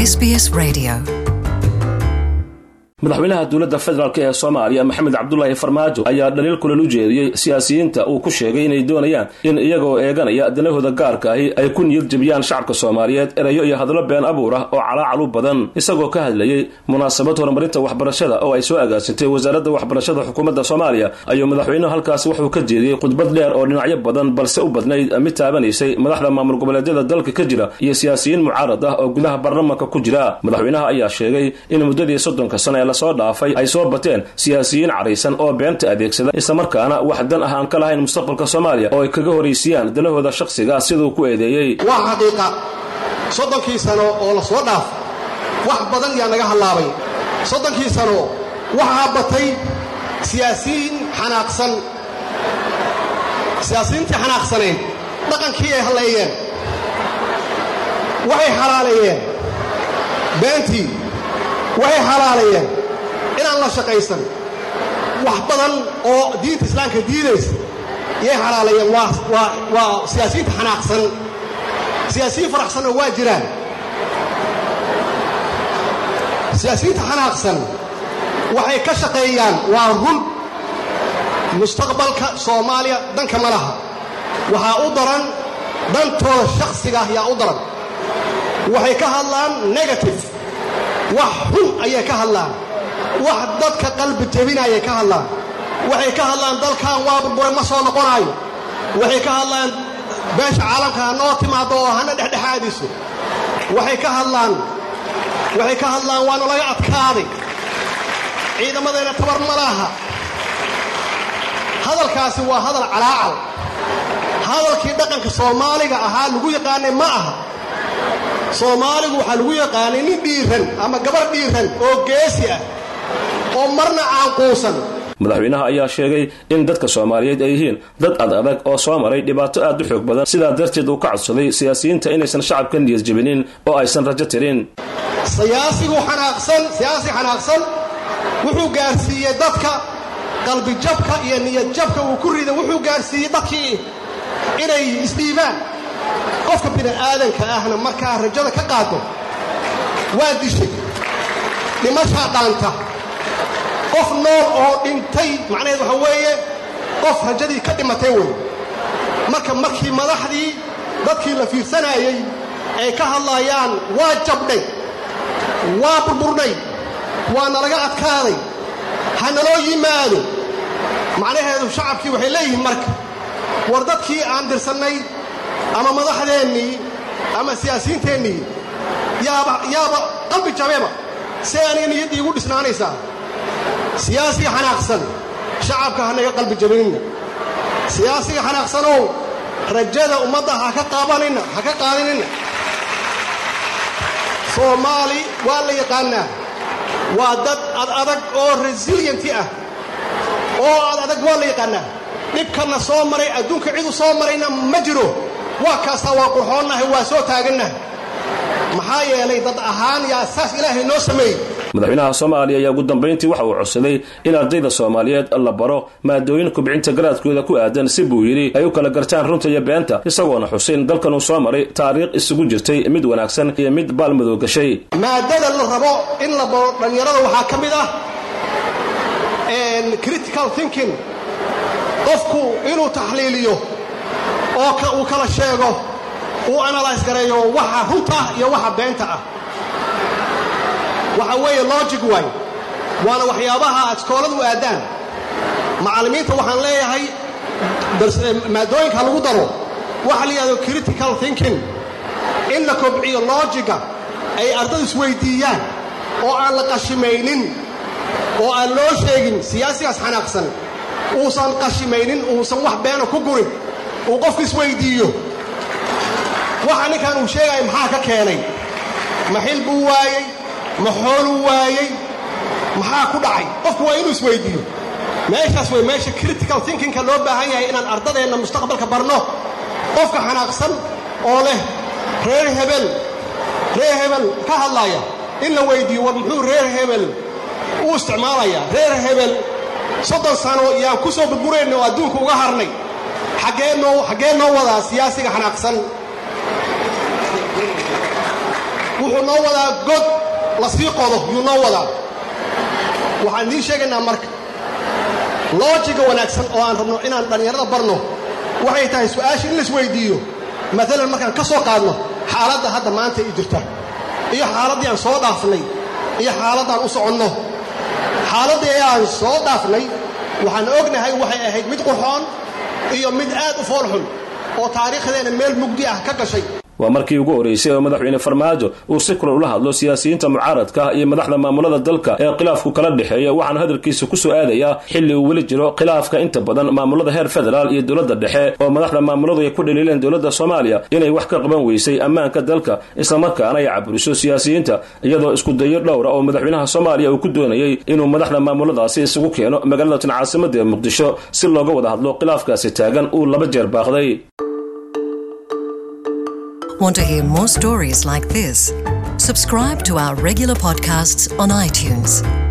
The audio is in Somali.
SBS Radio. madaxweynaha dowladda federaalk ee soomaaliya maxamed cabdulaahi farmaajo ayaa dhaliil kulan u jeediyey siyaasiyiinta uu ku sheegay inay doonayaan in iyagoo eeganaya danahooda gaarka ahi ay ku niyad jebiyaan shacabka soomaaliyeed erayo iyo hadlo been abuur ah oo calaacal u badan isagoo ka hadlayey munaasabad horumarinta waxbarashada oo ay soo agaasintay wasaaradda waxbarashada xukuumadda soomaaliya ayuu madaxweynuhu halkaasi wuxuu ka jeediyey khudbad dheer oo dhinacyo badan balse u badnayd mid taabanaysay madaxda maamul goboleedyada dalka ka jira iyo siyaasiyiin mucaarad ah oo gudaha baarlamaanka ku jira madaxweynaha ayaa sheegay in muddadii soddonka sano ee lasoo dhaafay ay soo bateen siyaasiyiin caraysan oo beenta adeegsada islamarkaana wax dan ah aan ka lahayn mustaqbalka soomaaliya oo ay kaga horaysiiyaan danahooda shakhsiga siduu ku eedeeyey waa xaqiiqa soddonkii sano oo la soo dhaaf wax badan yaa naga hallaabay soddonkii sano waxaa batay siyaasiyiin xanaaqsan siyaasiyiintii xanaaqsanayd dhaqankii ay halleeyeen waxay xalaaleeyeen beentii waxay xalaaleeyeen inaan la shaqaysan wax badan oo diinta islaamka diidaysa yay xalaaleeyeen waa siyaasiyiinta xanaaqsan siyaasiyiin faraxsanoo waa jiraan siyaasiyiinta xanaaqsan waxay ka shaqeeyaan waa run mustaqbalka soomaaliya danka ma laha waxaa u daran dantooda shakhsiga yaa u daran waxay ka hadlaan negative wax xun ayay ka hadlaan wax dadka qalbi jebinayay ka hadlaan waxay ka hadlaan dalkan waa burbure ma soo noqonaayo waxay ka hadlaan beesha caalamka ha noo timaado oo hana dhexdhexaadiso waxay ka hadlaan waxay ka hadlaan waana laga adkaaday ciidamadeenna tabar ma laha hadalkaasi waa hadal calaacal hadalkii dhaqanka soomaaliga ahaa lagu yaqaanay ma aha soomaaligu waxaa lagu yaqaanay nin dhiiran ama gabar dhiiran oo geesi ah oo marna caanquusan madaxweynaha ayaa sheegay in dadka soomaaliyeed ay yihiin dad ad adag oo soo maray dhibaato aad u xoog badan sidaa darteed uu ka codsaday siyaasiyiinta inaysan shacabka niyad jebinin oo aysan rajo tirin siyaasigu xanaaqsan siyaasi xanaaqsan wuxuu gaarsiiyey dadka qalbijabka iyo niyadjabka uu ku riday wuxuu gaarsiiyey dadkii inay isdhiibaan qofka bini'aadanka ahna markaa rajada ka qaado waa dishay dhimashaa dhaanta qof nool oo dhintay macnaheed waxa weeye qof rajadii ka dhimatay wey marka markii madaxdii dadkii la fiirsanaayey ay ka hadlayaan waa jabdhay waa burburnay waa nalaga adkaaday ha naloo yimaado macnaheedu shacabkii waxay leeyihiin marka war dadkii aan dirsannay ama madaxdeennii ama siyaasiyiinteennii yaaba yaaba qalbi jabeeba see aniga niyaddii igu dhisnaanaysaa siyaasiga xanaaqsan shacabka hanaga qalbi jabinina siyaasiga xanaaqsanow rajada ummadda ha ka qaabanina ha ka qaadinina soomaali waa la yaqaanaa waa dad ad adag oo resilienti ah oo ad adag waa la yaqaanaa dhibkanna soo maray adduunka cidu soo marayna ma jiro waa kaastaa waa qurxoonnahay waa soo taagannahay maxaa yeelay dad ahaan yaa saas ilaahay noo sameeyey madaxweynaha soomaaliya ayaa ugu dambayntii waxa uu codsaday in ardayda soomaaliyeed la baro maadooyin kubcinta garaadkooda ku aadan si buu yidhi ay u kala gartaan runta iyo beenta isagoona xusin dalkan uu soo maray taariikh isugu jirtay mid wanaagsan iyo mid baalmadow gashay maadada la rabo in la baro dhallinyarada waxaa ka mid ah critical thinking qofku inuu taxliiliyo oo uu kala sheego uu analyse gareeyo waxa runta iyo waxa beenta ah waxa weeye logic waay waana waxyaabaha aad iskooladu aadaan macallimiinta waxaan leeyahay maadooyinka lagu daro waxa la yidhahdo critical thinking in la kobciyo logiga ay ardadu isweydiiyaan oo aan la qashimaynin oo aan loo sheegin siyaasigaas xanaaqsan uusan qashimaynin uusan wax beena ku gurin uu qofku isweydiiyo waxa ninkan uu sheegaya maxaa ka keenay ma xil buu waayey ma xooluu waayey maxaa ku dhacay qofku waa inuu isweydiiyo meeshaas wey meesha critical thinkingka loo baahan yahay inaan ardadeenna mustaqbalka barno qofka xanaaqsan oo leh reer hebel reer hebel ka hadlaya in la weydiiyo war muxuu reer hebel u isticmaalaya reer hebel soddon sano yaan ku soo burburayna oo adduunka uga harnay xaggee noo xaggee noo wadaa siyaasiga xanaaqsan wuxuu noo wadaa god la sii qodo yuu noo wadaa waxaan idiin sheegaynaa marka loojiga wanaagsan oo aan rabno inaan dhallinyarada barno waxay tahay su-aasha in laisweydiiyo maalan markaan ka soo qaadno xaaladda hadda maanta i jirta iyo xaaladdii aan soo dhaafnay iyo xaaladdaan u soconno xaaladdii aan soo dhaafnay waxaan ognahay waxay ahayd mid qurxoon iyo mid aad u foolxun oo taariikhdeena meel mugdi ah ka gashay waa markii ugu horeysay oo madaxweyne farmaajo uu si kulan ula hadlo siyaasiyiinta mucaaradka iyo madaxda maamulada dalka ee khilaafku kala dhexeeya waxaana hadalkiisa ku soo aadayaa xilli uu weli jiro khilaafka inta badan maamulada heer federaal iyo dowladda dhexe oo madaxda maamuladu ay ku dhaliileen dowladda soomaaliya inay wax ka qaban weysay ammaanka dalka islamarkaana ay caburiso siyaasiyiinta iyadoo iskudayo dhowra oo madaxweynaha soomaaliya uu ku doonayey inuu madaxda maamuladaasi isugu keeno magaalada tan caasimada ee muqdisho si looga wada hadlo khilaafkaasi taagan uu laba jeer baaqday Want to hear more stories like this? Subscribe to our regular podcasts on iTunes.